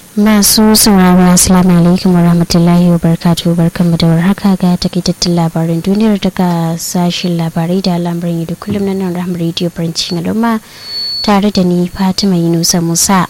masu sauraro assalamu alaikum warahmatullahi wabarakatuh barkanmu da warhaka ga takaitattun labarin duniyar daga sashen labarai da al'amuran da kullum na nan rahama radio cikin al'umma tare da ni fatima yunusa musa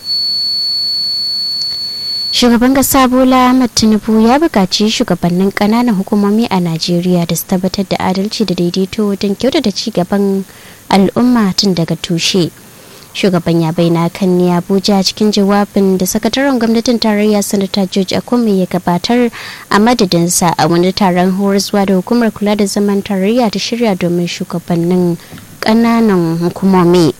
shugaban kasa bola ahmad tinubu ya buƙaci shugabannin ƙananan hukumomi a najeriya da su tabbatar da adalci da daidaito wajen kyautata ci gaban al'umma tun daga tushe shugaban ya bayyana kan ne abuja cikin jawabin da sakataren gwamnatin tarayya sanata george akume ya gabatar a madadinsa a wani taron horaswa da hukumar kula da zaman tarayya ta shirya domin shugabannin ƙananan hukumomi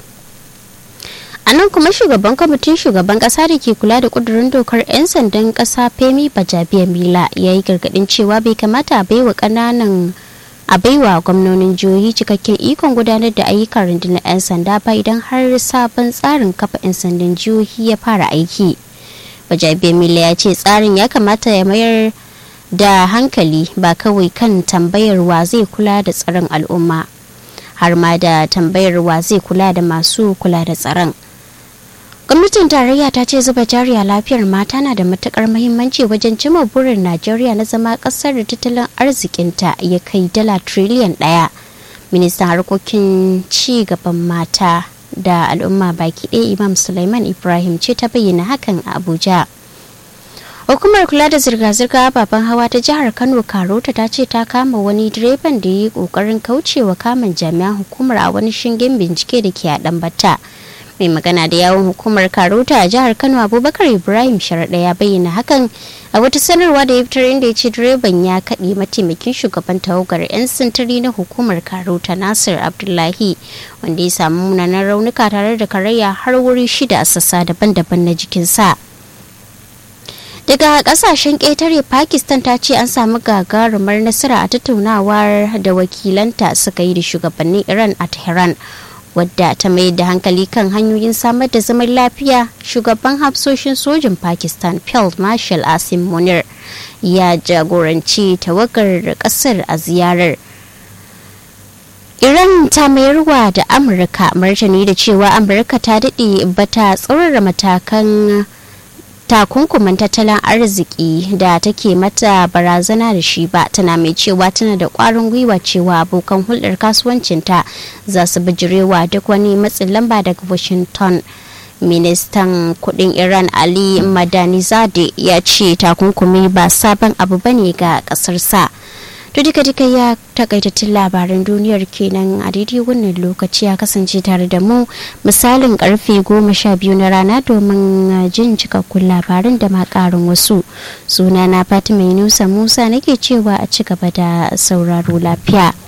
a nan kuma shugaban kwamitin shugaban kasa da ke kula da kudurin dokar 'yan sandan kasa femi bajabiya mila ya yi gargadin cewa bai kamata a baiwa kananan a baiwa gwamnonin jihohi cikakken ikon gudanar da ayyukan rundunar 'yan sanda ba idan har sabon tsarin kafa 'yan sandan jihohi ya fara aiki bajabiya mila ya ce tsarin ya kamata ya mayar da hankali ba kawai kan tambayar wa zai kula da tsaron al'umma har ma da tambayar wa zai kula da masu kula da tsaron gwamnatin tarayya ta ce zuba jari a lafiyar mata na da matukar mahimmanci wajen cimma burin najeriya na zama kasar da tattalin arzikinta ya kai dala triliyan daya ministan harkokin ci gaban mata da al'umma baki ɗaya imam suleiman ibrahim ce ta bayyana hakan a abuja hukumar kula da zirga-zirga ababen hawa ta jihar kano karota ta ce ta kama wani direban da ya yi kokarin kaucewa kamun jami'an hukumar a wani shingen bincike da ke a ɗanbata mai magana da yawon hukumar karota a jihar kano abubakar ibrahim sharaɗa ya bayyana hakan a wata sanarwa da ya fitar inda ya ce direban ya kaɗe mataimakin shugaban tawagar 'yan sintiri na hukumar karota nasir abdullahi wanda ya samu munanan raunuka tare da karayya har wuri shida a sassa daban-daban na jikinsa daga kasashen ƙetare pakistan ta ce an samu gagarumar nasara a tattaunawar da wakilanta suka yi da shugabannin iran a tehran wadda ta mai da hankali kan hanyoyin samar da zaman lafiya shugaban hafsoshin sojin pakistan field marshal asim munir ya jagoranci tawagar kasar a ziyarar iran ta mayarwa da amurka martani da cewa amurka ta daɗe bata tsaurara matakan takunkuman tattalin arziki da take mata barazana da shi ba tana mai cewa tana da kwarin gwiwa cewa abokan hulɗar kasuwancinta za su bijirewa duk wani matsin lamba daga washington ministan kudin iran ali madanizade ya ce takunkumi ba sabon abu bane ga kasarsa to duka duka ya takaitattun labaran duniyar kenan a daidai wannan lokaci ya kasance tare da mu misalin karfe goma sha biyu na rana domin jin cikakkun labaran da ma karin wasu suna na fatima yunusa musa nake cewa a ci gaba da sauraro lafiya